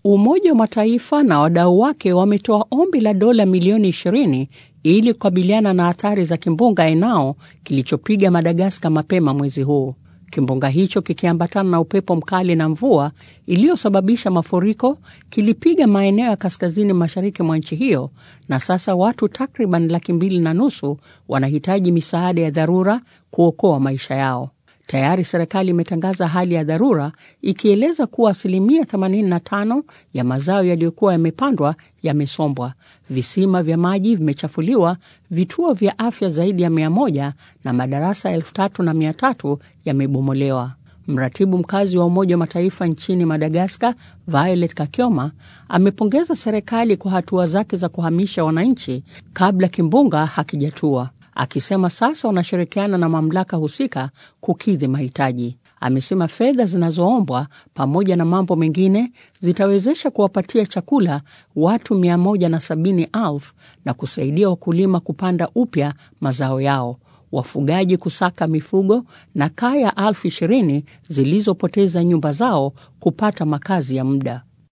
Umoja wa Mataifa na wadau wake wametoa ombi la dola milioni 20 ili kukabiliana na athari za kimbunga Enao kilichopiga Madagaskar mapema mwezi huu. Kimbunga hicho kikiambatana na upepo mkali na mvua iliyosababisha mafuriko kilipiga maeneo ya kaskazini mashariki mwa nchi hiyo, na sasa watu takriban laki mbili na nusu wanahitaji misaada ya dharura kuokoa maisha yao. Tayari serikali imetangaza hali ya dharura ikieleza kuwa asilimia 85 ya mazao yaliyokuwa yamepandwa yamesombwa, visima vya maji vimechafuliwa, vituo vya afya zaidi ya 100 na madarasa 3300 yamebomolewa. Mratibu mkazi wa Umoja wa Mataifa nchini Madagaskar, Violet Kakioma, amepongeza serikali kwa hatua zake za kuhamisha wananchi kabla kimbunga hakijatua akisema sasa wanashirikiana na mamlaka husika kukidhi mahitaji. Amesema fedha zinazoombwa pamoja na mambo mengine zitawezesha kuwapatia chakula watu 170,000 na kusaidia wakulima kupanda upya mazao yao, wafugaji kusaka mifugo na kaya elfu ishirini zilizopoteza nyumba zao kupata makazi ya muda.